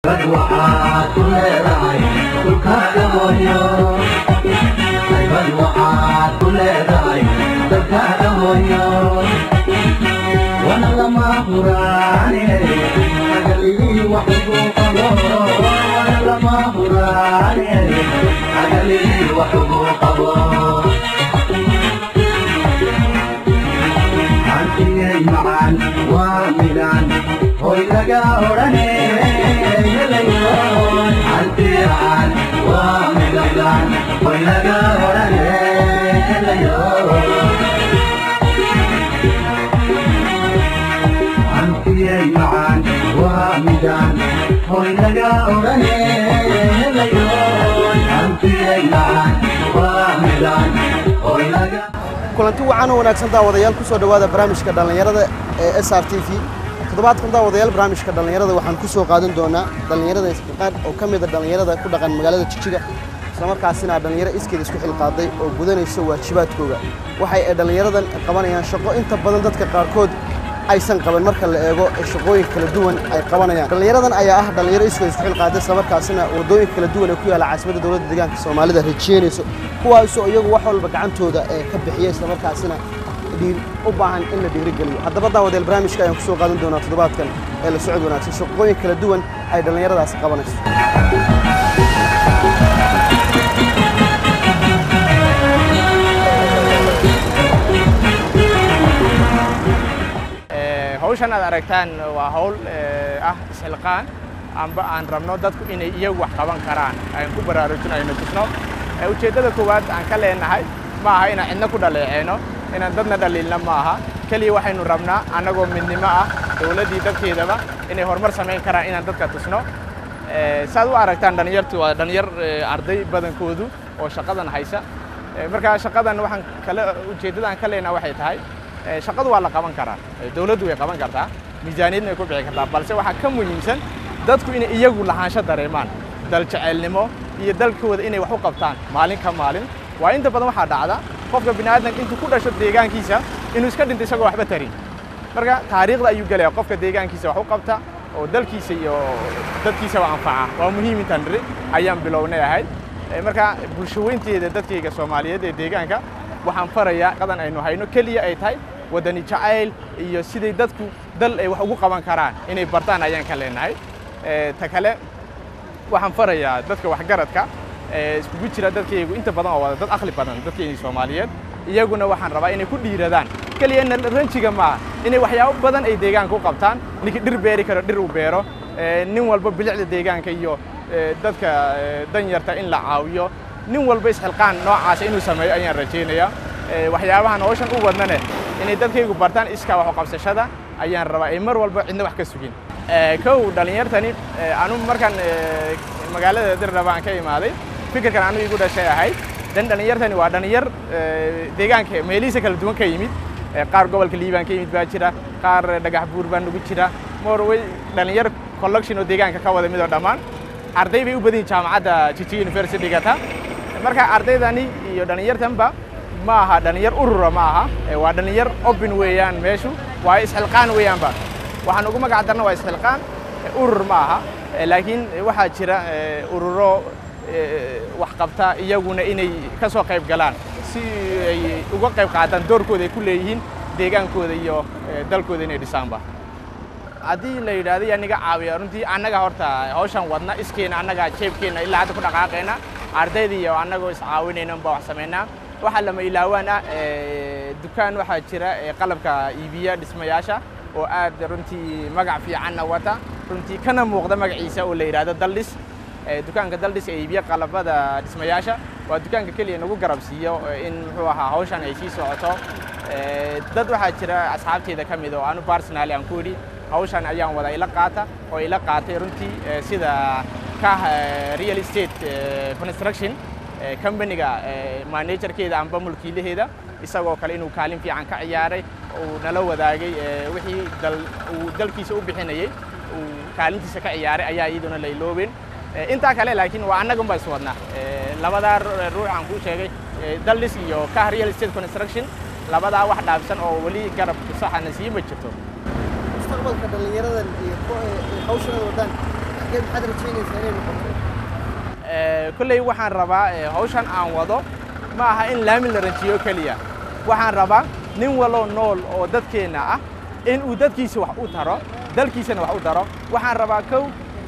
waxaad ku leedahay dhulkaaga hooyo aybad waxaad ku leedahay dalkaaga hooyo wana lama huraane agalidii wax ugu qabo wana lama huraane agalidii wax ugu qabo hantigay macaan waa midaan hoy laga odhane helayoon hantigaan waa midaan hoy laga odhane helayoon hantiyay macaan waa midaan hoy laga odhane helayoon hantiyay macaan waa midaan hoy laga kulanti wacan oo wanaagsan daawadayaal ku soo dhowaada barnaamijka dhallinyarada ee s r t v toddobaadkan daawadayaal barnaamijka dhallinyarada waxaan ku soo qaadan doonaa dhallinyarada isqaad oo ka mida dhallinyarada ku dhaqan magaalada jijiga islamarkaasina dhallinyaro iskeed isku xilqaaday oo gudanaysa waajibaadkooga waxay ay dhallinyaradan qabanayaan shaqo inta badan dadka qaarkood aysan qaban marka la eego ee shaqooyin kala duwan ay qabanayaan dhallinyaradan ayaa ah dhallinyaro iskeed isku xilqaaday islamarkaasina waddooyinka kala duwan ee ku yaalla caasimadda dowladda deegaanka soomaalida rajeynayso kuwaasoo iyagu wax walba gacantooda ee ka bixiya islamarkaasina dhiir u baahan in la dhiirigeliyo haddaba daawadeel barnaamijka ayaan kusoo qaadan doonaa toddobaadkan ee la socod wanaagsan shaqooyin kala duwan ay dhallinyaradaasi qabanayso hawshan aad aragtaan waa hawl ah isxilqaan amba aan rabno dadku inay iyagu wax qaban karaan aan ku baraarujinayno tusno ujeeddada koowaad aan ka leenahay ma aha inaan cidna ku dhaleeceyno inaan dadna dhaliilna ma aha keliya waxaynu rabnaa annagoo midnimo ah dowladdii dadkeedaba inay horumar samayn karaan inaan dadka tusno saad u aragtaan dhallinyartu waa dhallinyar arday badankoodu oo shaqadan haysa marka shaqadan waxaan kale ujeeddada aan ka leenahay waxay tahay shaqadu waa la qaban karaa dowladdu way qaban kartaa miisaaniyadna way ku bixi kartaa balse waxaa ka muhiimsan dadku inay iyagu lahaansho dareemaan dal jeceelnimo iyo dalkooda inay wax u qabtaan maalin ka maalin waa inta badan waxaa dhacda qofka bini'aadanka intuu ku dhasho deegaankiisa inuu iska dhinto isagoo waxba tarin marka taariikhda ayuu gelaya qofka deegaankiisa wax u qabta oo dalkiisa iyo dadkiisaba anfaca waa muhiim intaan niri ayaan bilownay ahayd marka bulshaweynteeda dadkayga soomaaliyeed ee deegaanka waxaan farayaa qadan aynu hayno keliya ay tahay waddani jacayl iyo siday dadku dal ay wax ugu qaban karaan inay bartaan ayaan ka leenahay ta kale waxaan farayaa dadka waxgaradka iskugu jira dadkaygu inta badan oo wada dad aqli badan dadkeennii soomaaliyeed iyaguna waxaan rabaa inay ku dhiiradaan keliya ranjiga maaha inay waxyaabo badan ay deegaanka u qabtaan ninkii dhir beeri karo dhir uu beero nin walba bilicda deegaanka iyo dadka danyarta in la caawiyo nin walba isxilqaan noocaasa inuu sameeyo ayaan rajaynayaa waxyaabahan hawshan u wadnane inay dadkaygu bartaan iskaa wax u qabsashada ayaan rabaa ay mar walba cidna wax ka sugin kow dhallinyartani anu markaan magaalada dirraba aan ka imaaday fikirkan anu igu dhashay ahayd dan dhallinyartani waa dhallinyar deegaanka meelihiisa kala duwan ka yimid qaar gobolka liibaan ka yimid baa jira qaar dhagax buur baa nugu jira morway dhallinyar collection oo deegaanka ka wada mid oo dhammaan arday bay u badan yihin jaamacadda jijiga university dhigata marka ardaydani iyo dhallinyartanba ma aha dhallinyar urura ma aha waa dhallinyar open weeyaan meeshu waa isxilqaan weeyaanba waxaan ugu magac darna waa isxilqaan urur ma aha laakiin waxaa jira ururo wax qabta iyaguna inay ka soo qayb galaan si ay uga qayb qaataan doorkooda ay ku leeyihiin deegaankooda iyo dalkooda inay dhisaanba haddii la yidhahdo yaa niga caawiya runtii annaga horta hawshan wadna iskeena annaga jeebkeenna ilaa hadda ku dhaqaaqayna ardayda iyo annagoo iscaawinayna unbaa wax samaynaa waxaa lama ilaawaan ah dukaan waxaa jira qalabka iibiya dhismayaasha oo aad runtii magac fiicanna wata runtii kana muuqda magaciisa oo la yidhahdo daldhis dukaanka daldhis ee iibiya qalabada dhismayaasha waa dukaanka keliya nagu garab siiyo in muxuu ahaa hawshan ay sii socoto dad waxaa jira asxaabteyda ka mid oo anu barsonali aan ku idhi hawshan ayaan wada ila qaata oo ila qaatay runtii sida kah real estate construction companiga managerkeeda amba mulkiilaheeda isagoo kale inuu kaalin fiican ka ciyaaray uu nala wadaagay wixii uu dalkiisa u bixinayey uu kaalintiisa ka ciyaaray ayaa iyaduna la iloobeen intaa kale laakiin waa annagun baa iswadnaa labadaa ruux aan kuu sheegay daldhis iyo kah real estate construction labadaa wax dhaafsan oo weli garab saxana sii ma jirto mustaqbalka dhallinyaradan iyo hawshan wadaan halkee maxaad rajaynaysaa inay noqoto kolley waxaan rabaa eh, hawshan aan wado ma aha in laami la ranjiyo keliya waxaan rabaa nin waloo nool oo dadkeenna ah in uu dadkiisa wax u taro dalkiisana wax u taro waxaan rabaa kow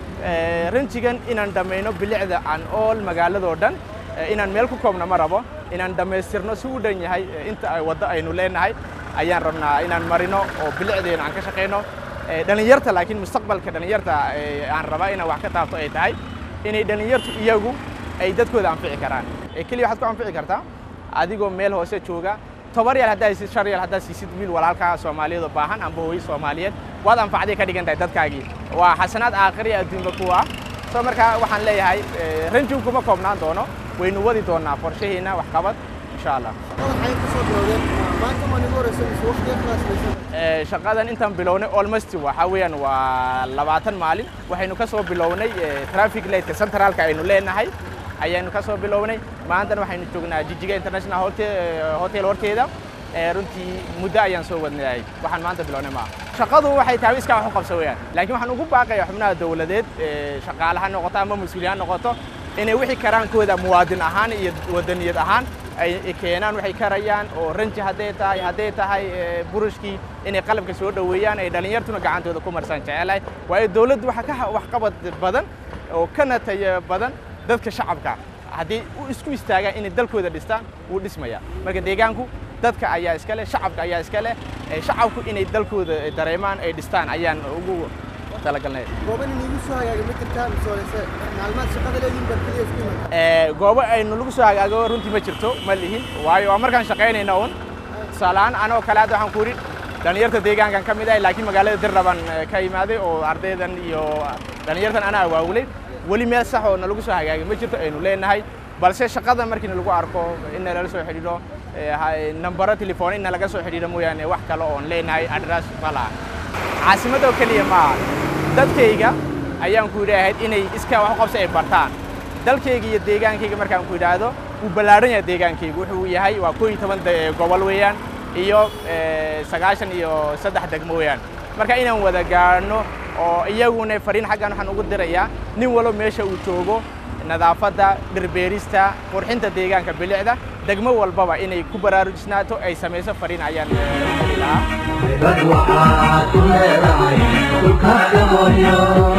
eh, ranjigan inaan dhammayno bilicda aan ool magaaladoo dhan eh, inaan meel ku koobna ma rabo inaan dhammaystirno si u dhan yahay eh, inta ay waddo aynu leenahay ayaan rabnaa inaan marino oo bilicdeena aan ka shaqayno Eh, dhallinyarta laakiin mustaqbalka dhallinyarta eh, aan rabaa inaan wax ka taabto ay tahay inay dhallinyartu iyagu ay dadkooda anfici karaan Eh, keliya waxaad ku anfici kartaa adigoo meel hoose jooga toban yaal haddaa siisid shan yaal haddaa siisid wiil walaalkaa soomaaliyeed oo baahan amba hooyo soomaaliyeed waad anfacday ka dhigan tahay dadkaagii waa xasanaad aakhiriya adduunka kuwa ah soo markaa waxaan leeyahay eh, ranjigu kuma koobnaan doono waynu wadi doonaa qorshaheena waxqabad insha allah waxay ku soo bilowdeen maanta ma nigu horeysa mise waqtiga kalaasmaysan Eh, shaqadan intaan bilownay almost waxa weeyaan waa labaatan maalin waxaynu ka soo bilownay eh, traffic lightka centraalka aynu leenahay ayaanu ka soo bilownay maantana waxaynu joognaa jijiga international hotel, eh, hotel horteeda Eh, runtii muddo ayaan soo wadnay waxaan maanta bilownay maaha shaqadu waxay tahay iskaa wax u qabsa weeyaan laakiin waxaan ugu baaqaya xubnaha dowladeed eh, shaqaale ha noqoto ama mas-uuliye ha noqoto inay wixii karaankooda muwaadin ahaan iyo wadaniyad ahaan ay keenaan waxay karayaan oo ranji hadday tahay hadday tahay eh, burushkii inay qalabka soo dhoweeyaan ay dhallinyartuna gacantooda ku marsan jecelahay waayo dowladdu waxaa ka ha- waxqabad badan oo kana tayo badan dadka shacabka haddii u isku istaagaan inay dalkooda dhistaan wuu dhismaya marka deegaanku dadka ayaa iska leh shacabka ayaa iska leh eh, shacabku inay dalkooda dareemaan ay dhistaan ayaan ugu talagalnay gooban inigu soo hagaagay ma jirtaa mise walese maalmaad shaqada leediin baa keliya isku iman Eh, goobo aynu lagu soo hagaago runtii ma jirto ma lihin waayo waa markaan shaqaynayna un tusaaleahaan anoo kale hadda waxaan ku yidhi dhallinyarta deegaankan ka mid ah laakiin magaalada dirraban eh, ka imaaday oo ardaydan iyo dhallinyartan anaa waawulay weli meel sax oo nalagu soo hagaagay ma jirto aynu leenahay balse shaqada markii nalagu arko in nalala soo xidhiidho eh, ha- nambaro telefoon in nalaga soo xidhiidho mooyaane wax kale oon leenahay adress malaha caasimadoo keliya maaha dadkayga ayaan ku yidhaahayd inay iskaa wax u qabsi ay bartaan dalkayga iyo deegaankayga markaan ku yidhaahdo wuu ballaaran yahay deegaankayga wuxuu yahay waa koo iyo toban de- gobol weeyaan iyo eh, sagaashan iyo saddex degmo weeyaan marka inaan wada gaadhno oo iyaguna fariin xaggan waxaan ugu dirayaa nin walba meesha uu joogo nadaafadda dhirbeerista qurxinta deegaanka bilicda degmo walbaba inay ku baraarujisnaato ay samayso fariin ayaan eh, u heli lahaa dad waxaad ku leedahay dhulkaaga hooyo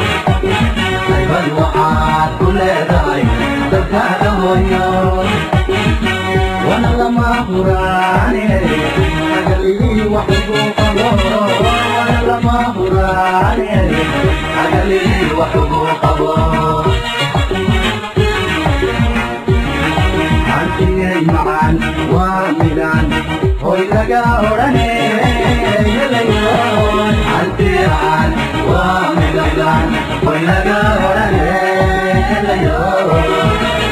dad waxaad ku leedahay dalkaaga hooyo wana lama huraane agalii wax ugu qabo wana lama huraane agalii wax ugu qabo hantigay macaan waa midaan hoy laga odhane helayoon hantigaan waa midaan hoy laga odhane helayoon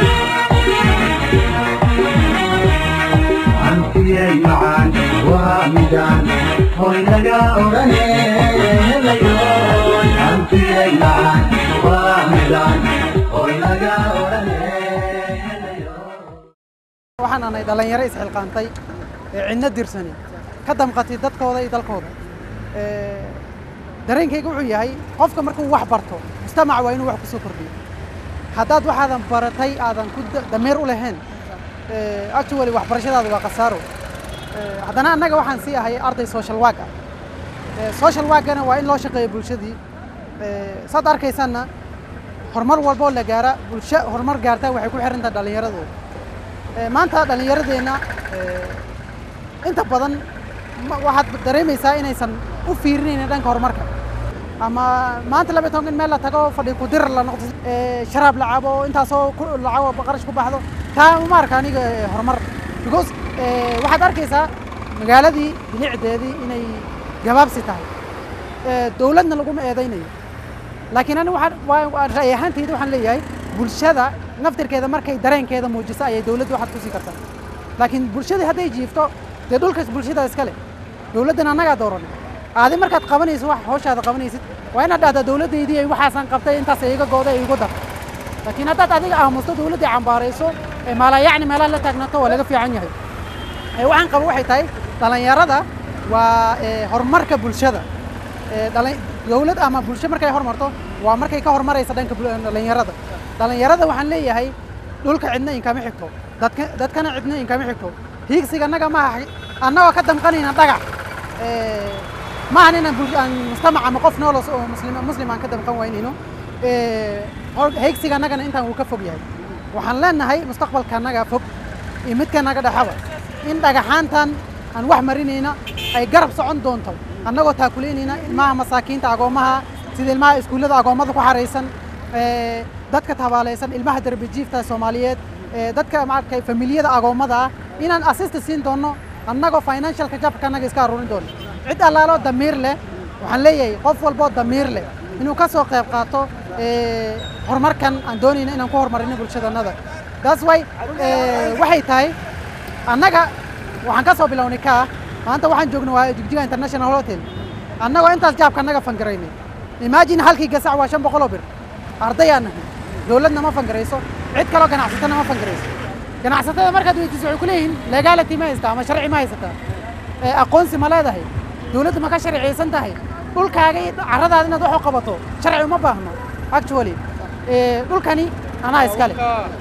hantigay macaan waa midaan hoy laga odhane helayoon hantigay macaan waa midaan hoy laga odhane helayoon waxaan ahay dhallinyaro isxilqaantay ee cidna dirsanin ka damqatay dadkooda iyo dalkooda Ee, dareenkayga wuxuu yahay qofka markuu wax barto mujtamac waa inuu wax ku soo kordhiyo haddaad waxaadan baratay aadan ku da- dameer u lahayn ee, actually waxbarashadaada waa khasaaro Ee, haddana annaga waxaan sii ahay arday social work ah Ee, social workana waa in loo shaqeeyo bulshadii Ee, saad arkaysanna horumar walboo la gaara bulsho horumar gaartaa waxay ku xiran tahay dhallinyaradooda Ee, maanta dhallinyaradeenna ee, inta badan ma- waxaad dareemaysaa inaysan u fiirinaynin dhanka horumarka ama maanta laba iyo toban in meel la tago fadhi ku dir la noqdo ee, sharaab la cabo intaasoo ku lacago qarash ku baxdo taa uma arka aniga ee, horumar because ee, waxaad arkaysaa magaaladii bilicdeedii inay gabaabsi tahay Ee, dowladna laguma eedaynayo laakiin ani waxaan waa- waa ra'yi ahaantayda waxaan leeyahay bulshada naftirkeeda markay dareenkeeda muujiso ayay dowladda waxaad ku sii kartaa laakiin bulshadii hadday jiifto dee dhulkaas bulshada iska leh dowladdan annagaa dooranay aadi markaad qabanayso wax hawshaada qabanaysid waa inaad dhahdaa dowladdaydii ay waxaasaan qabtay intaas iga gooday igu dar laakiin haddaad adiga aamusto dowladdii cambaarayso ee maalayacni meelaha la taagnaato waa laga fiican yahay Ee, waxaan qabo waxay tahay dhallinyarada waa ee, horumarka bulshada Ee, dhalin- dowlad ama bulsho markay horumarto waa markay ka horumaraysa dhanka bul- dhallinyarada dhallinyarada waxaan leeyahay dhulka cidna inkama xigto dadka dadkana cidna inkama xigto hiigsiga annaga maaha annagoo ka damqanayna dhagax Eh, maahan inaan bul- aan mujtamac ama qof nool oo muslim muslim aan ka damqan waynayno Eh, hor- hiigsiga annagana intaan wuu ka fog yahay waxaan leenahay mustaqbalka annaga fog iyo midka naga dhexaba in dhagaxaantan aan wax marinayna ay garab socon doonto annagoo taakuleynayna ilmaha masaakiinta agoommaha sida ilmaha iskuullada agoommada ku xaraysan eh, dadka tabaalaysan ilmaha darbijiifta soomaaliyeed eh, dadka maaragtay familiyada agoommada ah inaan assist siin doono annagoo financialka jabka annaga iska aruurin doono cid allaaloo damiir leh waxaan leeyahay qof walboo damiir leh inuu ka soo qayb qaato eh, horumarkan aan doonayna inaan ku horumarino bulshadannada that's why eh, waxay tahay annaga waxaan ka soo bilownay kaa maanta waxaan joogna waa jigjiga international hotel annagoo intaas jaabka annaga fangaraynay imagine halkii gasac waa shan boqoloo bir ardayaan nahay dowladna ma fangarayso cid kaloo ganacsatana ma fangarayso ganacsatada markaad weydiiso waxay ku leeyihiin legality ma haystaa ama sharci ma haysataa ee aqoonsi ma leedahay dowladdu ma ka sharciyeysan tahay dhulkaaga iyo carradaada inaad wax u qabato sharci uma baahno actually ee, dhulkani anaa iskale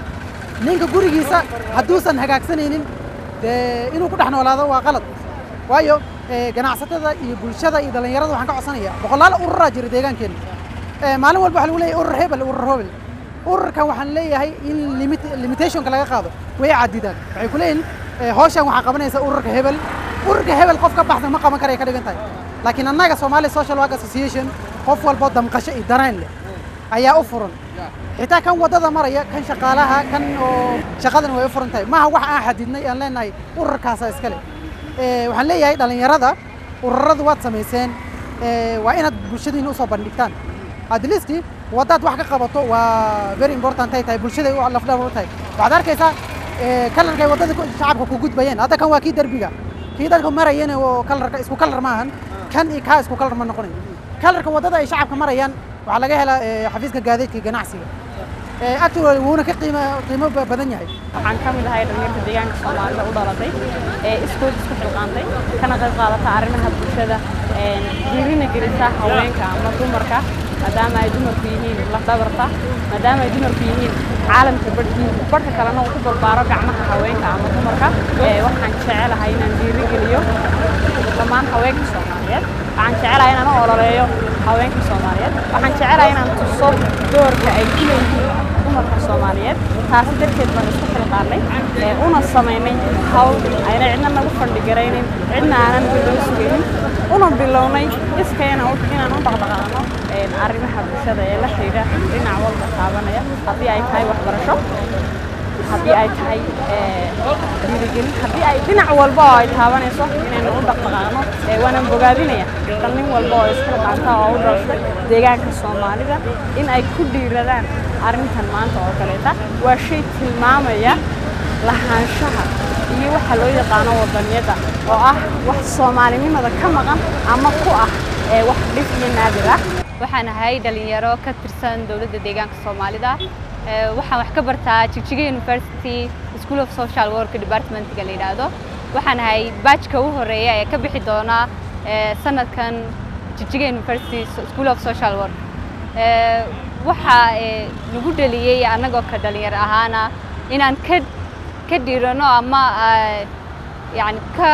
ninka gurigiisa hadduusan hagaagsanaynin dee inuu ku dhex noolaado waa qalad waayo eh, ganacsatada iyo bulshada iyo dhallinyarada waxaan ka codsanaya boqolaal ururaa jira deegaankeena Eh, maalin walba waxaa lagu leeyahay urur hebel urur hebel ururkan waxaan leeyahay in limit limitationka laga qaado way cadidaan waxay ku leeyihin eh, hawshan waxaa qabanaysa ururka hebel ururka hebel qof ka baxsan ma qaban karaya ka dhigan tahay laakiin annaga Somali Social Work Association qof walbo damqasho iyo dareen leh ayaa u furan xitaa kan wadada maraya kan shaqaalaha kan oo shaqadan way u furan tahay maaha wax aan xadidnay aan leenahay ururkaasa iskale Eh, waxaan leeyahay dhallinyarada ururadu waad samayseen Eh, waa inaad bulshadiina usoo bandhigtaan at least waddaad wax ka qabato waa very important ay tahay bulshaday u lafdhabar u tahay waxaad arkaysaa eh, kalarkay waddada ku- shacabka ku gudbayeen hadda kan waa kii derbiga kii dadka marayeen oo kalarka isku kalar maahan kan iyo kaa isku kalar ma noqonayo kalarka waddada ay shacabka marayaan waxaa laga helaa eh, xafiiska gaadiidka iyo ganacsiga Eh, actually wuuna ka qiimo qiimo ba- badan yahay waxaan ka mid ahay dhalinyarta deegaanka soomaalida u dhalatay ee iskood isku xilqaantay kana qayb qaadata arrimaha bulshada ee dhiirina gelisa haweenka ama dumarka maadaama ay dumarku yihiin lafdhabarta maadaama ay dumarku yihiin caalamka barhkiisa barhka kalena uu ku barbaaro gacmaha haweenka ama dumarka ee waxaan jecelahay inaan dhiirigeliyo dhammaan haweenka soomaaliyeed waxaan jecelahay inaan u ololeeyo haweenka soomaaliyeed waxaan jecelahay inaan tuso doorka ay ku leeyihiin dumarka soomaaliyeed taasi darteed baan isku xilqaarnay ee una samaynay hawl ayna cidna nagu fandhigaraynin cidna aanan bilow sugaynin una bilownay iskayna u- inaan u dhaqdhaqaaqno ee arrimaha bulshada ee la xidhiidha dhinac walba taabanaya haddii ay tahay waxbarasho haddii ay tahay ee, dhiirigelin haddii ay dhinac walba oo ay taabanayso inaynu u dhaqdhaqaaqno ee waanan bogaadinaya dhalin walba oo isxilqaanta oo u dhalashay deegaanka soomaalida in ay ku dhiiradaan arrintan maanta oo kaleeta waa shay tilmaamaya lahaanshaha iyo waxa loo yaqaano wadaniyadda oo ah wax soomaalinimada ka maqan ama ku ah ee wax dhif iyo naadir ah waxaan ahay dhalinyaro ka tirsan dowladda deegaanka soomaalida Ee, waxaan wax ka bartaa jigjiga university school of social work departmentga la yidhaahdo waxaan ahay baajka u horeeya ee ka bixi doona ee, sanadkan jigjiga university school of social work Ee, waxaa ee, nagu dhaliyey annagoo ka dhalinyaro ahaana inaan ka ka dhiirano ama ee, yacni ka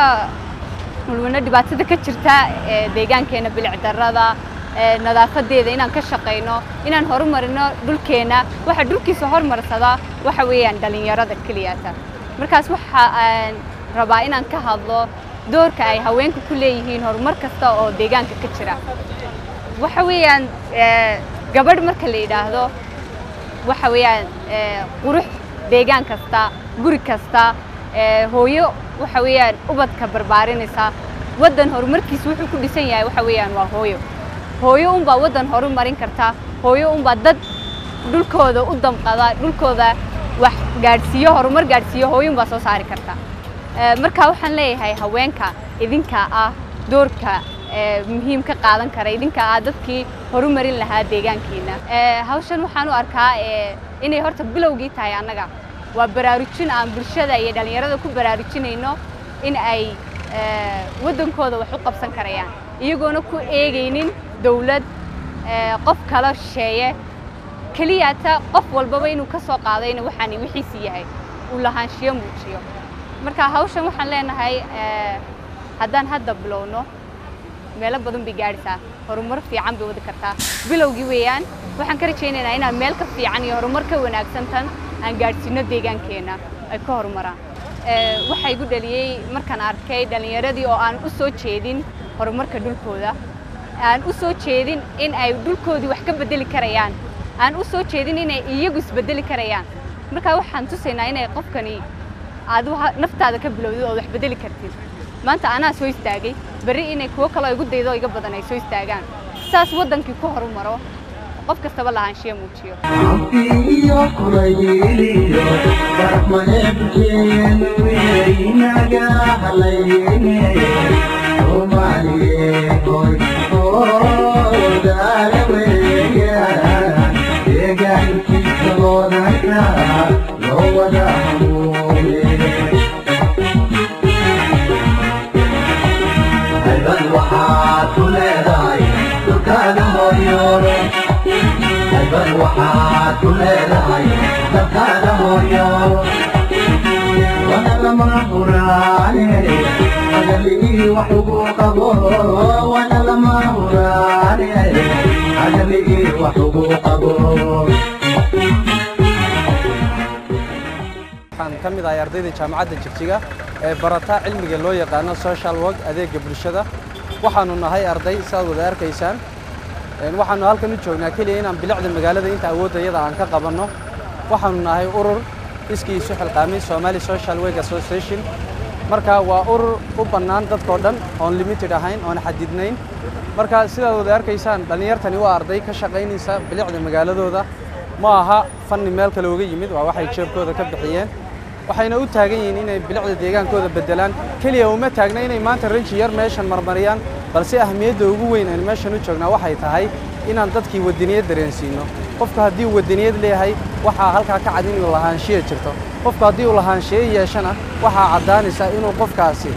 mulmulno dhibaatada ka jirta ee, deegaankeena bilic darrada ee, nadaafadeeda inaan ka shaqayno inaan horumarino dhulkeena waxa dhulkiisa horumarsada waxa weeyaan dhalinyarada keliyata markaas waxa aan rabaa inaan ka hadlo doorka ay haweenku ku leeyihiin horumar kasta oo deegaanka ka jira waxa weeyaan ee, gabadh marka la yidhaahdo waxa weeyaan ee, qurux deegaan kasta guri kasta ee, hooyo waxa weeyaan ubadka barbaarinaysa waddan horumarkiisa wuxuu ku dhisan yahay waxa weeyaan waa hooyo hooyo unbaa waddan horumarin karta hooyo unbaa dad dhulkooda u damqada dhulkooda wax gaadhsiiyo horumar gaadhsiiyo hooyo unbaa soo saari karta Ee, marka waxaan leeyahay haweenka idinka ah doorka ee, muhiim ka qaadan kara idinka ah dadkii horumarin lahaa deegaankiina Ee, hawshan waxaan u arkaa ee, inay horta bilowgii tahay annaga waa baraarujin aan bulshada iyo dhalinyarada ku baraarujinayno in ay ee, waddankooda wax u qabsan karayaan iyagoona ku eegaynin dowlad ee, qof kala shisheeye keliyata qof walbaba inuu ka soo qaadayna waxaani wixiisi yahay uu lahaanshiyo muujiyo marka hawshan waxaan leenahay ee, haddaan hadda bilowno meelo badan bay gaadhaysaa horumar fiican bay wadi kartaa bilowgii weeyaan waxaan ka rajaynaynaa inaan meel ka fiican iyo horumar ka wanaagsan tan aan gaadhsiino deegaankeenna ay ka horumaraan Ee, waxaa igu dhaliyey markaan arkay dhallinyaradii oo aan u soo jeedin horumarka dhulkooda aan u soo jeedin in ay dhulkoodii wax ka beddeli karayaan aan u soo jeedin inay iyagu isbeddeli karayaan marka waxaan tusaynaa inay qofkani aad waxa- naftaada ka bilowdid oo wax beddeli kartid maanta anaa soo istaagay berri inay kuwo kaloo igu daydo oo iga badan ay soo istaagaan saas waddankii ku horumaro qof kastaba lahaanshiya muujiyo Ampiyo kulayliyo Barmanebkeen weynaga halayne Soomaaliye hoy hoodaale weeyaan Deegaankiisa loodaka loo wada hamuune Halban waxaad ku leedahay dhulkaaga hooyoore halban waxaad ku leedahay dalkaaga hooyo wana lama huraane agalii wax ugu qabo wana lama huraane agalii wax ugu qabo waxaan ka mid ahay ardayda jaamacadda jigjiga ee barata cilmiga loo yaqaano social work adeega bulshada waxaanu nahay arday sidaad wada arkaysaan Een, waxaanu halkan u joognaa keliya inaan bilicda magaalada inta awooddayada aan ka qabanno waxaanu nahay urur iskii isu xilqaamay Somali Social Work Association marka waa urur u bannaan dadkoo dhan oon limited ahayn oon xadidnayn marka sidaad wada arkaysaan dhallinyartani waa arday ka shaqaynaysa bilicda magaaladooda ma aha fanni meel kale uga yimid waa waxay jeebkooda ka bixiyeen waxayna u taagan yihiin inay bilicda deegaankooda beddelaan keliya uma taagna inay maanta ranji yar meeshan marmariyaan balse ahmiyadda ugu weyn aan meeshan u joognaa waxay tahay inaan dadkii wadaniyad dareensiino qofku haddii uu wadaniyad leeyahay waxaa halkaa ka cad inuu lahaanshiya jirto qofku haddii uu lahaanshiyo yeeshana waxaa caddaanaysa inuu qofkaasi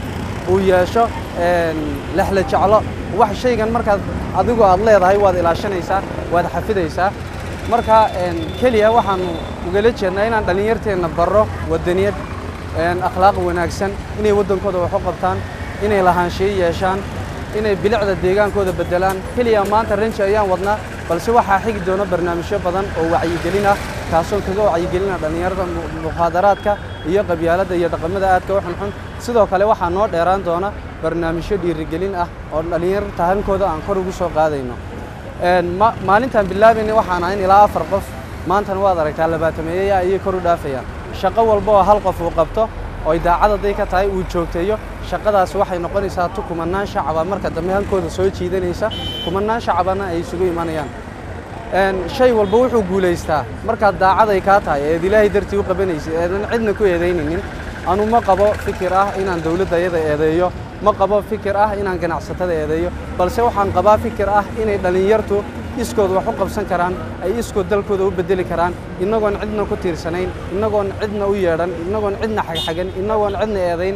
uu yeesho een, lexla jeclo wax shaygan markaad adigu aad leedahay waad ilaashanaysaa waad xafidaysaa marka een, keliya waxaanu ugala jeednaa inaan dhallinyarteenna barro wadaniyad een, akhlaaq wanaagsan inay waddankooda wax u qabtaan inay lahaanshiyo yeeshaan inay bilicda deegaankooda beddelaan keliya maanta ranji ayaan wadnaa balse waxaa xigi doona barnaamijyo badan oo wacyigelin ah kaasoo kaga wacyigelina dhallinyarada mu- mukhaadaraadka iyo qabyaaladda iyo dhaqamada aadka u xunxun sidoo kale waxaa noo dheeraan doona barnaamijyo dhiirigelin ah oo dhallinyarta hankooda aan kor ugu soo qaadayno Een, ma- maalintaan bilaabaynay waxaan ahayn ilaa afar qof maantana waad aragtaa labaatameeya ayay kor u dhaafayaan shaqo walba oo hal qof uu qabto oo daacad hadday ka tahay uu joogteeyo shaqadaas waxay noqonaysaa tu kumanaan shacaba marka dambe hankooda soo jiidanaysa kumanaan shacabana ay isugu imanayaan Een, shay walba wuxuu guulaystaa markaad daacad ay kaa tahay eed ilaahay dartii u qabanaysid eedan cidna ku eedaynaynin anu ma qabo fikir ah inaan dowladda iyada eedeeyo ma qabo fikir ah inaan ganacsatada eedeeyo balse waxaan qabaa fikir ah inay dhallinyartu iskood wax u qabsan karaan ay iskood dalkooda u bedeli karaan innagoon cidna ku tiirsanayn innagoon cidna u yeedhan innagoon cidna xagxagan innagoon cidna eedayn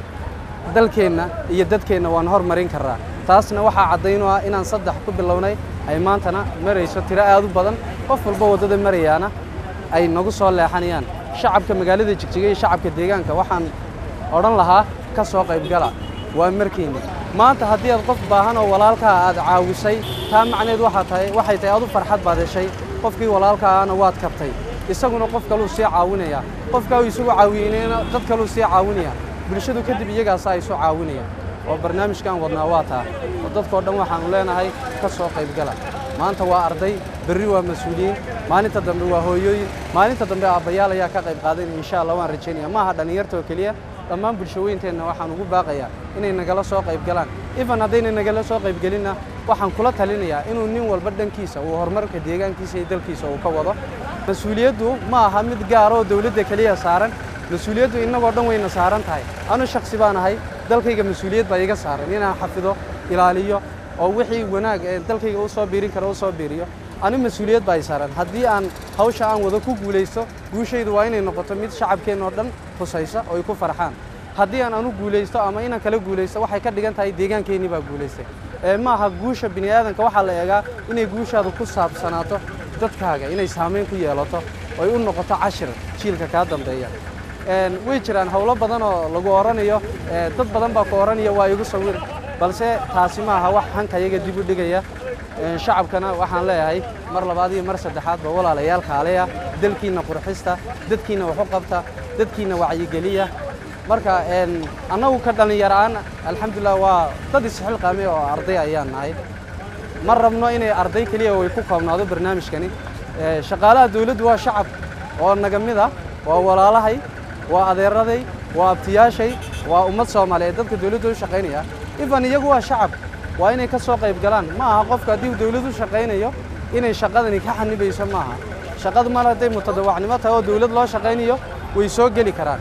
dalkeenna iyo dadkeenna waan hormarin karraa taasna waxaa caddayn u ah inaan saddex ku bilownay ay maantana marayso tiro aad u badan qof walba waddada marayaana ay nagu soo leexanayaan shacabka magaalada jigjiga iyo shacabka deegaanka waxaan odhan lahaa ka soo qaybgala waa markiinni maanta haddii aad qof baahan oo walaalkaa aad caawisay taa macneed waxaa tahay waxay tahay adu farxad baad heshay qofkii walaalkaana waad kabtay isaguna qof kaluu sii caawinaya qofkaa uu isagu caawinayna dad kaluu sii caawinaya bulshadu kadib iyagaasaa isu caawinaya oo barnaamijkan wadnaa waa taa oo dadkoo dhan waxaanu leenahay ka soo qaybgala maanta waa arday berri waa mas-uuliyiin maalinta dambe waa hooyooyin maalinta dambe aabbayaal ayaa ka qayb qaadanaya insha allah waan rajaynaya ma aha dhallinyarta oo keliya dhammaan bulshooyinteenna waxaan ugu baaqayaa inay nagala soo qayb galaan ifan haddayna nagala soo qaybgelinna waxaan kula talinayaa inuu nin walba dhankiisa uu horumarka deegaankiisa iyo dalkiisa uu ka wado mas-uuliyaddu ma aha mid gaar oo dowladda keliya saaran mas-uuliyaddu innagoo dhan wayna saaran tahay anu shaksi baan ahay dalkayga mas-uuliyad baa iga saaran inaan xafido ilaaliyo oo wixii wanaag ee dalkayga u soo biirin karo u soo biiriyo anu mas-uuliyad baa i saaran haddii aan hawsha aan wado ku guulaysto guushaydu waa inay noqoto mid shacabkeenna oo dhan husaysa oo ay ku farxaan haddii aan anu guulaysto ama inaan kala guulaysto waxay ka dhigan tahay deegaankeennii baa guulaystay ee maaha guusha bini aadanka waxaa la eegaa inay guushaadu ku saabsanaato dadkaaga inay saamayn ku yeelato oy u noqoto cashir jiilka kaa dambeeya Een, way jiraan howlo badan oo lagu oranayo ee, dad badan baa ku oranaya waa igu sawir balse taasi maaha wax hankayaga dib u dhigaya Een, shacabkana waxaan leeyahay mar labaad iyo mar saddexaadba walaalayaal kaaleya dalkiina qurxista dadkiina wax u qabta dadkiina wacyigeliya marka een, annagu ka dhallinyaraan alxamdulilah waa dad isxilqaame oo arday ayaan nahay ma rabno inay arday keliya way ku koobnaado barnaamijkani Ee, shaqaalaha dawladdu waa shacab oo naga mid ah waa walaalahay waa adeeraday waa abtiyaashay waa ummad soomaaliyeed dadka dawladda u shaqaynaya ifan iyagu waa shacab waa inay ka soo qayb galaan ma aha qofka haddii uu dawlad u shaqaynayo inay shaqadani ka xanibayso ma aha shaqadu mar hadday mutadawacnimo tahay oo dawlad loo shaqaynayo way soo geli karaan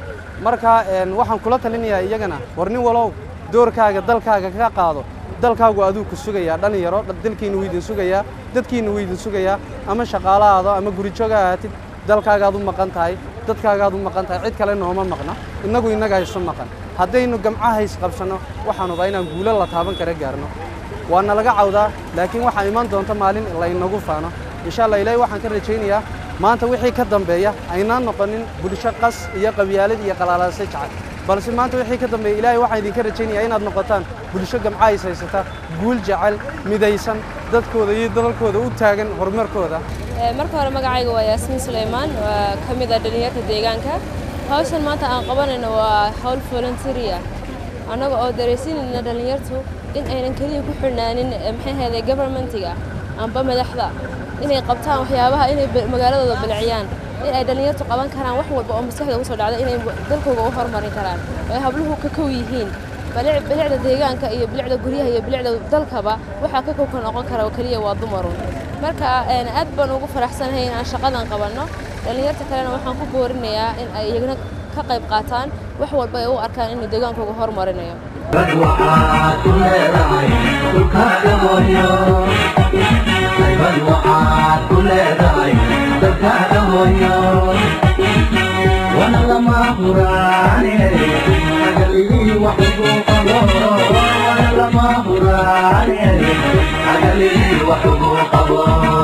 marka een, waxaan kula talinayaa iyagana war nin walow doorkaaga dalkaaga ka qaado dalkaagu aduu ku sugayaa dhalinyaro dha- dalkiina wuu idin sugayaa dadkiina wuu idin sugayaa ama shaqaalahaado ama gurijoga ahaatid dalkaagaad u maqan tahay dadkaagaad u maqan tahay cid kale nooma maqna innagu innaga isu maqan haddaynu gamcaha isqabsanno waxaanuba inaan guulo la taaban kara gaarno waa nalaga cawdaa laakiin waxaa iman doonta maalin laynagu faano insha allah ilaahay waxaan ka rajaynayaa maanta wixii ka dambeeya aynaan noqonin bulsho qas iyo qabyaalad iyo qalaalase jecel balse maanta wixii ka dambeeya ilaahay waxaan idinka rajaynayaa inaad noqotaan bulsho gamca is haysata guul jecel midaysan dadkooda iyo dalalkooda u taagan horumarkooda Ee, marka hore magacayga waa yaasmiin suleymaan waa ka mid ah dhalinyarta deegaanka hawshan maanta aan qabanayno waa hawl voluntary ah annaga oo dareysinayna dhalinyartu in aynan keliya ku xidhnaanin eh, maxay ahayday governmentiga amba madaxda inay qabtaan waxyaabaha inay ba- magaaladooda bilciyaan in ay dhalinyartu qaban karaan wax walba oo maskaxda ugu soo dhacda inay dalkooga u horumarin karaan oo ay habluhu ka kow yihiin bilic- bilicda deegaanka iyo bilicda guryaha iyo bilicda dalkaba waxaa ka kowka noqon kara oo keliya waa dumarun marka een, aad baan ugu faraxsanahay in aan shaqadan qabanno dhallinyarta kalena waxaan ku boorinayaa in ay iyagana ka qayb qaataan wax walba ay u arkaan inuu deegaankooga horumarinayo dad waxaad ku leedahay dhulkaaga hooyo dad waxaad ku leedahay dalkaaga hooyo wana lama huraane agalihii wax ugu qabo wana lama huraane agalihii wax ugu qabo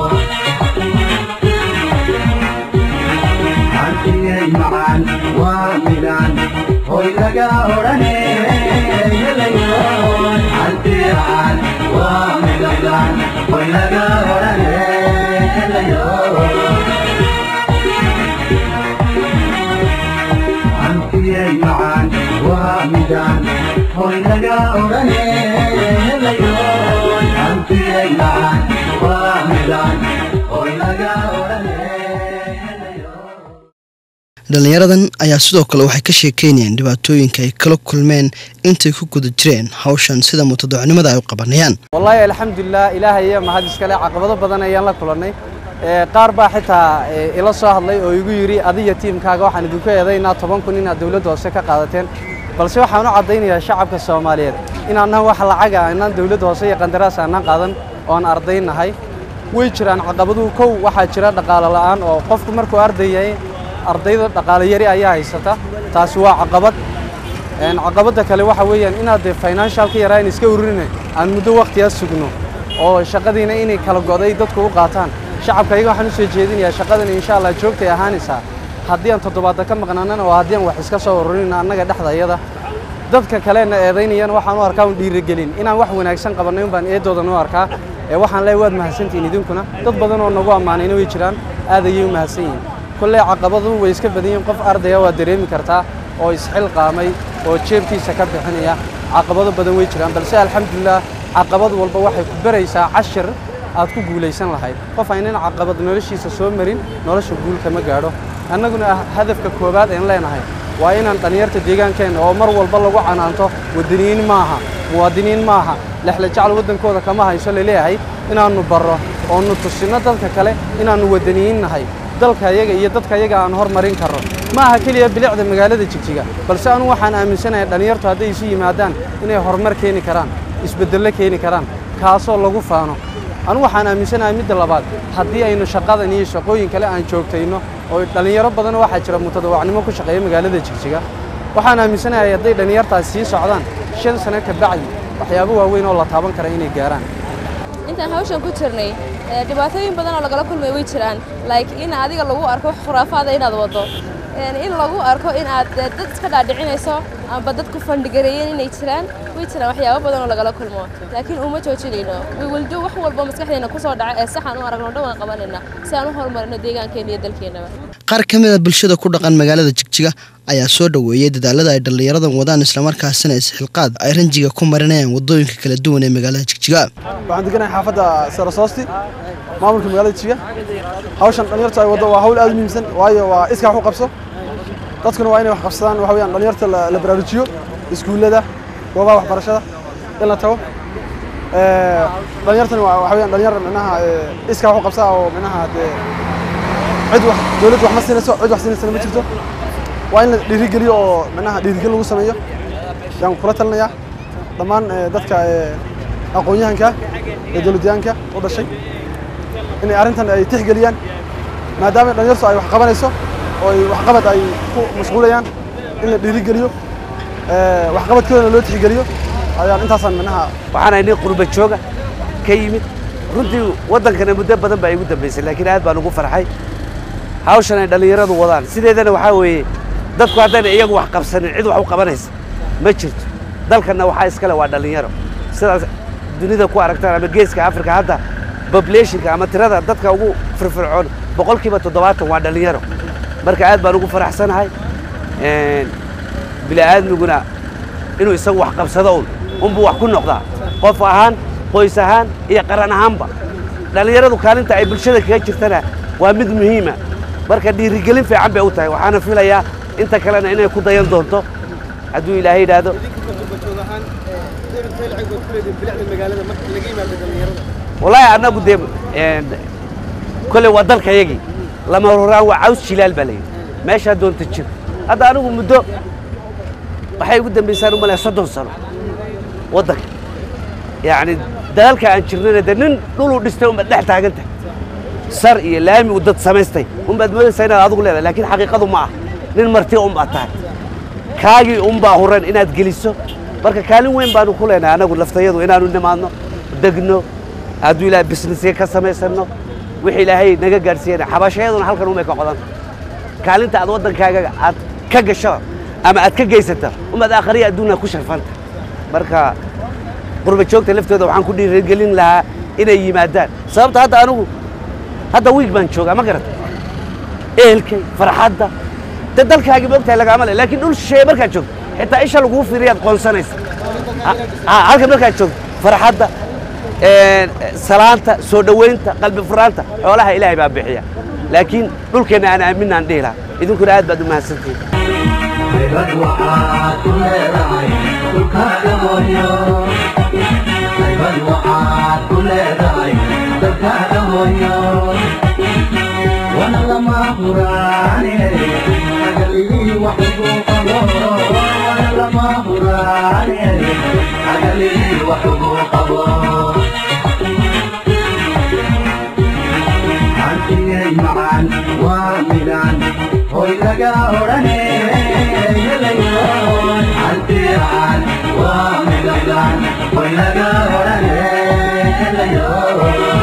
hantigay macaan waa midaan hoy laga odhane helayoon hantigaan waa midaan hoy laga odhane helayoon hantigay macaan waa midaan hoy laga odhane helayoon hantigay macaan waa midaan hoy laga odhane helayoon dhallinyaradan ayaa sidoo kale waxay ka sheekeynayaan dhibaatooyinka ay kala kulmeen intay ku guda jireen hawshan sida mutadocnimada ay u qabanayaan wallaahi alxamdulilah ilaahay iyo mahad iskale caqabado badan ayaan la kulannay Ee, qaar baa xitaa ee, ila soo hadlay oo igu yidhi adiga tiimkaaga waxaan idinku eedaynaa toban kun inaad dowladda hoose ka qaadateen balse waxaan u caddaynayaa shacabka soomaaliyeed inaannan wax lacaga aanan dowladda hoose iyo qandaraas aanan qaadan oon arday nahay way jiraan caqabaduhu kow waxaa jira dhaqaale la'aan oo qofku markuu arday yahay ardayda dhaqaale yari ayaa haysata taasi waa caqabad Een, caqabadda kale waxa weeyaan inaad dee financialka yaraan iska ururine aan muddo waqtigaa sugno oo shaqadiina inay kala go'day dadku u qaataan shacabka iyaga waxaan u soo jeedinayaa shaqadani insha allah joogtay ahaanaysaa haddii aan toddobaadda ka maqnaanana oo haddii aan wax iska soo ururin annaga dhexdayada dadka kalena eedaynayana waxaan u arkaa un dhiirigelin inaan wax wanaagsan qabannay un baan eedoodan u arkaa ee waxaan leeyahay waad mahadsantihiin idinkuna dad badan oo nagu ammaanayna way jiraan aad ayay u mahadsan yihiin kolley caqabadu way iska badan yihiin qof ardaya waa dareemi kartaa oo isxilqaamay oo jeebkiisa ka bixinaya caqabado badan way jiraan balse alxamdulilah caqabad walba waxay ku baraysaa cashir aad ku guulaysan lahayd qof aynan caqabad noloshiisa soo marin nolosha guul kama gaadho annaguna ah hadafka koowaad een leenahay waa inaan dhallinyarta deegaankeenna oo mar walba lagu canaanto waddaniyiin maaha muwaadiniin maaha lexle jecel waddankooda kama hayso laleeyahay inaannu barro oonu tusinno dadka kale inaannu waddaniyiin nahay dalka yaga iyo dadka yaga aan hormarin karro ma aha keliya bilicda magaalada jigjiga balse anu waxaan aaminsanahay dhallinyartu hadday isu yimaadaan inay horumar keeni karaan isbeddello keeni karaan kaasoo lagu faano anu waxaan aaminsanahay midda labaad haddii aynu shaqadan iyo shaqooyin kale aan joogtayno oo dhallinyaro badan waxaa jira mutadawacnimo ku shaqeeya magaalada jigjiga waxaan aaminsanahay hadday dhallinyartaas sii socdaan shan sano ka bacdi waxyaabo waaweyn oo la taaban kara inay gaaraan intaan hawshan ku jirnay ee, dhibaatooyin badan oo lagala kulmay way jiraan like in adiga lagu arko wax khuraafaada inaad wado Een, in lagu arko in aad eh, dad iska dhaadhicinayso amba dadku fandhigareeyeen inay jiraan way jiraan waxyaabo badan oo lagala kulmo laakiin uma joojinayno we will do wax walba maskaxdeena kusoo dhaca ee saxan u aragno dhan waan qabanayna si aan u horumarino deegaankeena iyo dalkeenaba qaar ka mid a bulshada ku dhaqan magaalada jigjiga ayaa soo dhoweeyey dadaalada ay dhallinyaradan wadaan islamarkaasina isxilqaad ay ranjiga ku marinayaan wadooyinka kala duwan ee magaalada jigjiga waxaan deganahay xaafadda sarasoosti maamulka magaalada jiga hawshan dhalinyarta ay waddo waa hawl aad u muhiimsan waayo waa iskaa wax u qabso dadkuna waa inay wax qabsadaan waxa weeyaan dhalinyarta la la baraarujiyo iskuullada goobaha waxbarashada in la tago Ee, dhalinyartani waa waxa weeyaan dhalinyar micnaha ee, iskaa wax u qabsaa oo micnaha dee cid wax dowladdu wax ma siinayso cid wax siinaysana ma jirto waa in la dhiirigeliyo oo micnaha dhiirigelin lagu sameeyo yaan kula talinayaa dhammaan ee, dadka ee, aqoon-yahanka ee dowladyahanka u dhashay inay arrintan ay tixgeliyaan maadaama dhalinyartu ay wax qabanayso oo ay waxqabad ay ku mashquulayaan in la dhiirigeliyo ee, waxqabadkoodana loo tixgeliyo ayaan intaasaan micnaha waxaan ahay nin qurba jooga ka yimid runtii waddankana muddo badan baa igu dambaysay laakiin aad baan ugu farxay hawshan ay dhallinyaradu wadaan sideedana waxaa weeye dadku haddayna iyagu wax qabsanin cid wax u qabanaysa ma jirto dalkanna waxaa iskale waa dhallinyaro sidaas dunida ku aragtaan ama geeska afrika hadda populationka ama tirada dadka ugu firfircoon boqolkiiba toddobaatan waa dhallinyaro marka aad baan ugu faraxsanahay Een, bini'aadmiguna inuu isagu wax qabsado un unbuu wax ku noqdaa qof ahaan qoys ahaan iyo qaran ahaanba dhallinyaradu kaalinta ay bulshada kaga jirtana waa mid muhiima marka dhiirigelin fiican bay u tahay waxaana filayaa inta kalena inay ku dayan doonto hadduu ilaahay yidhaahdo wallaahi annagu dee een, kolley waa dalkayagii lama horaan waa caws jilaal baa layidhi meeshaa doonta jir hadda anigu muddo waxay ugu dambaysaan u malaya soddon sano waddanka yacni dalalka aan jirnana dee nin dhuluu dhistay unbaad dhex taagan tahay sar iyo laami uu dad samaystay unbaad moodaysaa inaad adigu leedahay laakiin xaqiiqadu ma ah nin marti unbaad tahay kaagii unbaa huran inaad geliso marka kaalin weyn baanu ku leenahay anagu laftayadu inaanu nimaadno degno hadduu ilaahay bisnisya ka samaysanno wixii ilaahay naga gaadhsiiyana xabashayaduna halkan umay ka qodan kaalinta aad waddankaaga aad ka gasho ama aad ka geysata umaad aakhariya adduunna ku sharfanta marka qurba joogta laftooda waxaan ku dhiirigelin lahaa inay yimaadaan sababta hadda anigu hadda wiig baan joogaa ma garata ehelkay farxadda de dalkaagii ma ogtahay lagaama le laakiin dhul shisheeye markaad joogto xitaa isha laguu fiiriyaad qoonsanaysa Ah, halkan markaad joogto farxadda een, salaanta soo dhoweynta qalbi furaanta xoolaha ilaahay baa bixiya laakiin dhulkeenna aan aaminaan dhihi lahaa idinkuna aad baad u mahadsantihin Haybad waxaad ku leedahay dhulkaaga hooyo Haybad waxaad ku leedahay dalkaaga hooyo Wana lama huraane agalii wax ugu qabo Wana lama huraane agalii wax ugu qabo Hantigay macaan waa midaan hoy laga odhane helayoon hantigaan waa midaan hoy laga odhane helayoon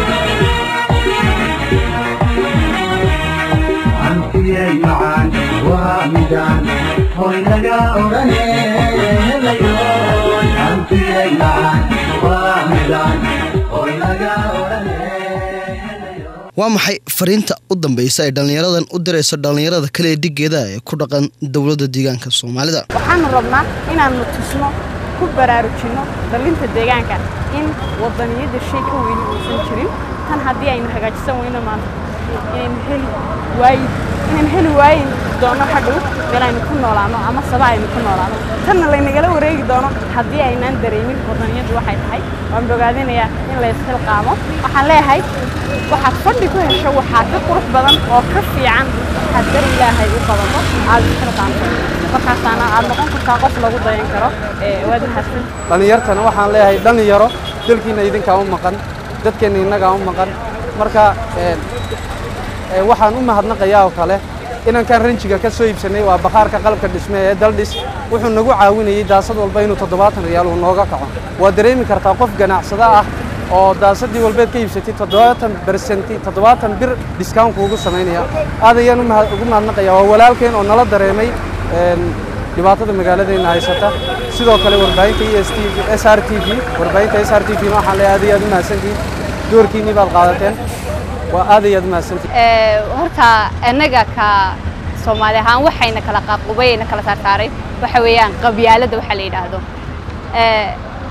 hantigay macaan waa midaan hoy laga odhane helayoon hantigay macaan waa midaan hoy laga odhane waa maxay fariinta u dambaysa ay dhallinyaradan u dirayso dhallinyarada kale ee dhigeeda ee ku dhaqan dowladda deegaanka soomaalida waxaanu rabnaa inaannu tusno ku baraarujinno dhalinta deegaanka in wadaniyadda shay ka weyni uusan jirin tan haddii aynu hagaajisan weyno maanta inaynu heli waayi inaynu heli waayin doono hadhow meel aynu ku noolaano ama saba aynu ku noolaano tanna laynagala wareegi doono haddii aynaan dareemin wadaniyaddu waxay tahay waan bogaadinayaa in la isxilqaamo waxaan leeyahay waxaad fadhi ku hesho waxaa ka qurux badan oo ka fiican waxaad dar ilaahay u qabato aad isxilqaamto markaasaana aad noqon kartaa qof lagu dayan karo ee waad mahadsan dhallinyartana waxaan leeyahay dhallinyaro dalkiina idinkaa u maqan dadkeenna innagaa u maqan marka een, ee, waxaan u mahadnaqayaa oo kale inankan ranjiga ka soo iibsanay waa bakhaarka qalabka dhisme ee daldhis wuxuu nagu caawinayey daasad walba inuu toddobaatan riyaal uu nooga kaco waa dareemi kartaa qof ganacsado ah oo daasadii walbeed ka iibsatay toddobaatan bersenti toddobaatan bir discountku ugu samaynaya aad ayaan u mahad- ugu mahadnaqaya waa walaalkeen oo nala dareemay een, dhibaatada magaaladeena haysata sidoo kale warbaahinta e s t v s r t v warbaahinta s r t v na waxaan leeyahay aad iyo aad u mahadsantihiin doorkiinnii baad qaadateen waa aad iyo aad u mahadsantihiin Ee, horta annaga ka soomaali ahaan waxayna kala qaaqubay ayna kala saartaaray waxa weeyaan qabyaaladda waxa la yidhaahdo Ee,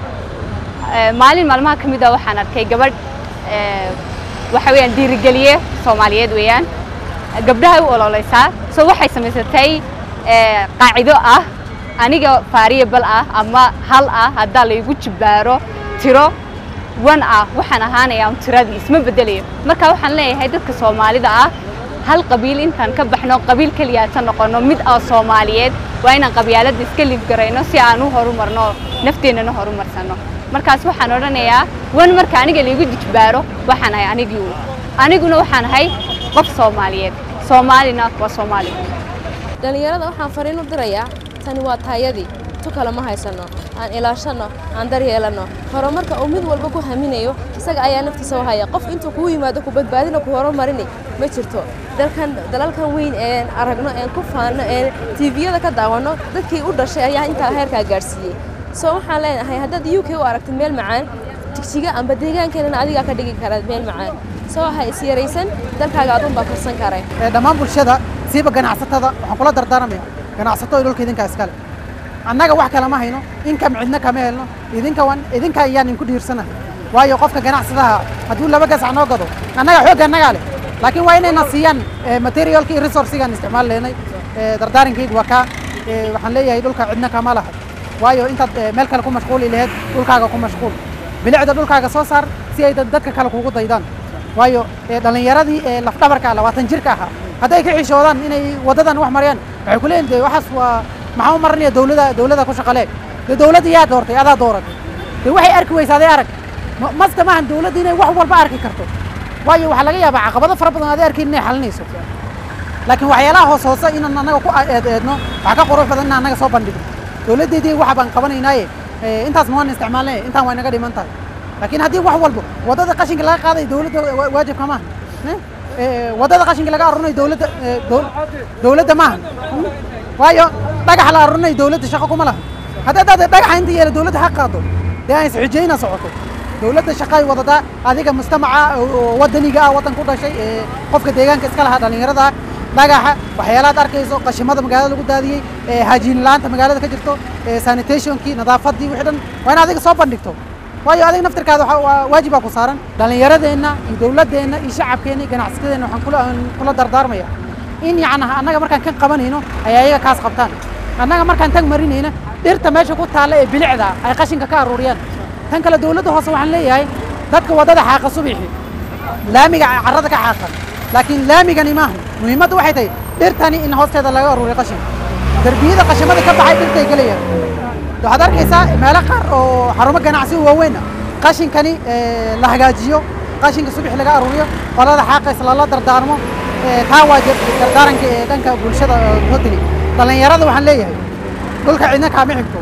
ee, maalin maalmaha ka mid a waxaan arkay gabadh ee, waxa weeyaan dhiirigeliye soomaaliyeed weeyaan gabdhahay u ololeysaa so waxay samaysatay ee, qaacido ah aniga variable ah ama hal ah haddaa laygu jibbaaro tiro wan ah waxaan ahaanayaa un tiradii isma bedelayo marka waxaan leeyahay dadka soomaalida ah hal qabiil intaan ka baxno qabiil keliyaata noqono mid ah soomaaliyeed waa inaan qabyaaladda iska liibgarayno si aan u horumarno nafteennana horumarsano markaas waxaan odhanayaa wan marka aniga laygu jijbaaro waxaan ahay anigii un aniguna waxaan ahay qof soomaaliyeed soomaalina waa soomaali dhallinyarada waxaan fariin u dirayaa tani waa taayadii tu kale ma haysano aan ilaashanno aan daryeelanno horumarka uu mid walba ku haminayo isaga ayaa naftiisa u haya qof intuu kuu yimaado ku badbaadina ku horumarini ma jirto dalkan dalalkan weyn een aragno een ku faanno een tiiviyada ka daawanno dadkii u dhashay ayaa intaa heerkaa gaadhsiiyey soo waxaan leenahay haddaad u k u aragtid meel macaan jigjiga amba deegaankeenana adigaa ka dhigi kara meel macaan soo ha is yaraysan dalkaaga adun baa korsan karay ee dhammaan bulshada siiba ganacsatada waxaan kula dardaarmaya ganacsato iyo dhulka idinkaa iskale annaga wax kale ma hayno inkam cidna kama helno idinka wan idinka ayaan inku dhiirsanahay waayo qofka ganacsadaha hadduu laba gasac noo gado annaga xoogga annagaa leh laakiin waa inayna siiyaan eh, materialka iyo resourcigaan isticmaal leynay Eh, dardaarankaygu waa kaa Eh, waxaan leeyahay dhulka cidna kama laha waayo intaad eh, meel kale ku mashquuli laheyd dhulkaaga ku mashquul bilicda dhulkaaga soo saar si ay dad- dadka kale kugu daydaan waayo eh, dhallinyaradii ee lafdhabarka labaatan jirka ahaa hadday ka xishoodaan inay waddadan wax mariyaan waxay ku leeyihin de waxaas waa maxaa u marinaya dowlada dowlada ku shaqalee de dowladda yaa doortay adaa dooratay de waxay arki weysaaday arag Ma- maska maahan dowladda inay wax walba arki karto waayo waxaa laga yaabaa caqabado fara badan aad arkin inay xalinayso laakiin waxyaalaha hoos hoose inaan annaga ku eed eedno waxaa ka qurux badan inaan annaga soo bandhigno dowladdeedii waxa baan qabanaynaaye eh, intaasna waan isticmaalnay intaan waa inaga dhiman tahay laakiin haddii wax walbo waddada qashinka laga qaaday dowladda wa- waajibka maaha Eh, eh, waddada qashinka laga arurinay dowladda eh, dow- dowladda maaha Hmm? waayo dhagax la arurinay dowladda shaqo kuma laha hadda haddaad dhagaxa inta yeela dowladda ha qaado dee aan isxijayna socoto dowladda shaqay wadadaa adiga mujtamaca oo- oo waddaniga ah waddan ku dhashay ee qofka deegaanka iska lahaa dhallinyarada ah dhagaxa waxyaalaad arkayso qashimada magaalada lagu daadiyey ee haajiin la'aanta magaalada ka jirto ee sanitationkii nadaafadii wixii dhan waa in adiga soo bandhigto waayo adiga naftirkaada waxa- waa waajibaa ku saaran dhallinyaradeenna iyo dowladdeenna iyo shacabkeenna iyo ganacsatadeenna waxaan kula aan kula dardaarmaya in yacnaha annaga markaan kan qabanayno ay ayaga kaas qabtaan annaga markaan tag marinayna dhirta meesha ku taalla ee bilicda ay qashinka ka aruuriyaan tan kale dowladda hoose waxaan leeyahay dadka waddada xaaqa subixi laamiga carrada ka xaaqa laakiin laamigani maaha muhiimadda waxay tahay dhirtani in hoosteeda laga aruuriyo qashin derbiyada qashimada ka baxay dhirtay gelayaan waxaad arkaysaa meelo qaar oo xarumo ganacsi oo waaweyn ah qashinkani eh, la hagaajiyo qashinka subax laga aruuriyo qolada xaaqays lala dardaarmo eh, taa waa jir- dardaaranka ee dhanka bulshada hoteli dhallinyarada waxaan leeyahay dhulka cidna kaama xigto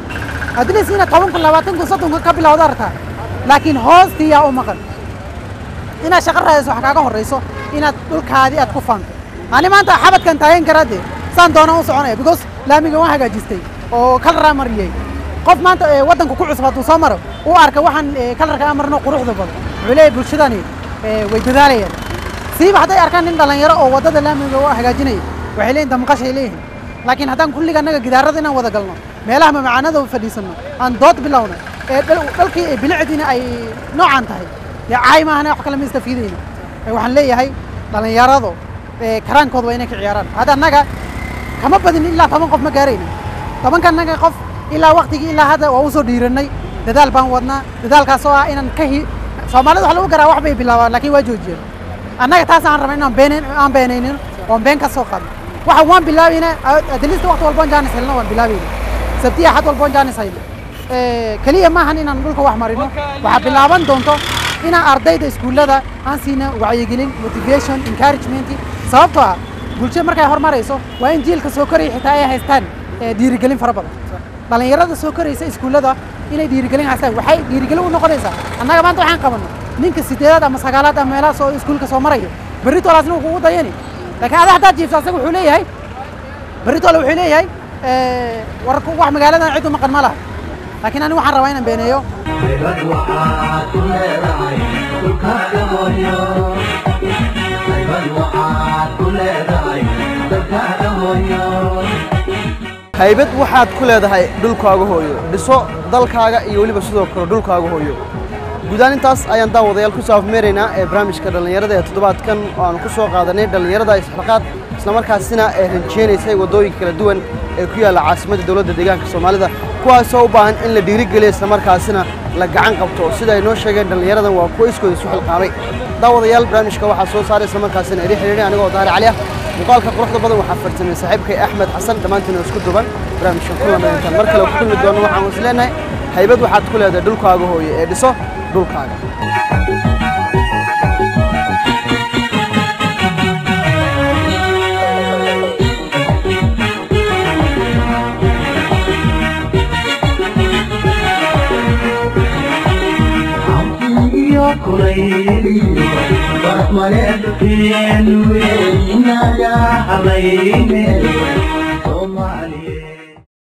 adlis inaad toban kun labaatan kun soddon kun ka bilowda artaa laakiin hoostii yaa u maqan inaad shaqo raadayso wax kaaga horrayso inaad dhulkaadii aad ku faanto ani maanta xabadkan taagan karaa dee saan doonaan u soconaya because laamiga waan hagaajistay oo kalaraa mariyey qof maanta ee waddanka ku cusub hadduu soo maro uu arka waxaan ee, kalarka aan marno quruxda badan wuxuu leeyahay bulshadani ee, way dadaalayaan siiba hadday arkaan nin dhallinyaro oo waddada laamiga u hagaajinaya waxay leeyihin damqashay leeyihin laakiin haddaan kulliga annaga gidaarada inaan wada galno meelaha mamacaanada u fadhiisanno aan dood bilowna ee dhal- dhalkii ee bilicdiina ay noocaan tahay dee caay maahana wax kale ma istafiidayno Ee, waxaan leeyahay dhallinyaradu ee, karaankooda waa inay ka ciyaaraan hadda annaga kama badin ilaa toban qof ma gaarayna tobanka annaga qof ilaa waktigii ilaa hadda waa usoo dhiirannay dadaal baan wadnaa dadaalkaas oo ah inaan ka hi soomaalida wax lagu garaa wax bay bilaabaan laakiin waa joojiyeen annaga taas aan rabay inaan beenayn aan beenaynin oon been ka soo qaadno waxa waan bilaabayna adilista waqti walboon jaanis helno waan bilaabayna sabtiya xad walboon jaanis hayno Eh, keliya maahan inaan dhulka wax marino waxaa bilaaban doonto inaan ardayda iskuullada aan siina wacyigelin motivation encouragement sababtoo ah bulshada markay horumarayso waa in jiilka soo koraya xitaa ay haystaan ee, dhiirigelin fara badan dhallinyarada soo koraysa iskuullada inay dhiirigelin haystaan waxay dhiirigelin u noqonaysaa annaga maanta waxaan qabanno ninka sideedaad ama sagaalaad ama meelaha soo iskuulka soo marayo berri toolaasna wuu kugu dayani laakiin ada haddaad jiifto asaga wuxuu leeyahay berri toole wuxuu leeyahay ee, war wax magaaladan cid u maqan ma laha laakiin aniga waxaan rabaa inaan beeneeyo haybad waxaad ku leedahay dhulkaaga hooyo haybad waxaad ku leedahay dalkaaga hooyo haybad waxaad ku leedahay dhulkaaga hooyo dhiso dalkaaga iyo weliba sidoo kale dhulkaaga hooyo guudaan intaas ayaan daawadayaal ku saafmeeraynaa ee barnaamijka dhallinyarada ee toddobaadkan oo aan ku soo qaadanay dhallinyarada isxilqaad islamarkaasina ee ranjeynaysay waddooyinka kala duwan ee ku yaalla caasimadda dowladda deegaanka soomaalida kuwaasoo u baahan in la dhiirigeliyo islamarkaasina la gacan qabto sida ay noo sheegeen dhallinyaradan waa kuwa iskooda isu xilqaamay daawadayaal barnaamijka waxaa soo saaray islamarkaasina iri xidhiidhay anigoo daahir cali ah muuqaalka quruxda badan waxaa farsamay saaxiibkay axmed xasan dhammaantiin oo isku duban barnaamijkan ku lamayntaan mar kale ku kulmi doono waxaan is leenahay haybad waxaad ku leedahay dhulkaaga hooye ee dhiso dhulkaaga iyo kulayliyo barmaleedkeenu inaga halayne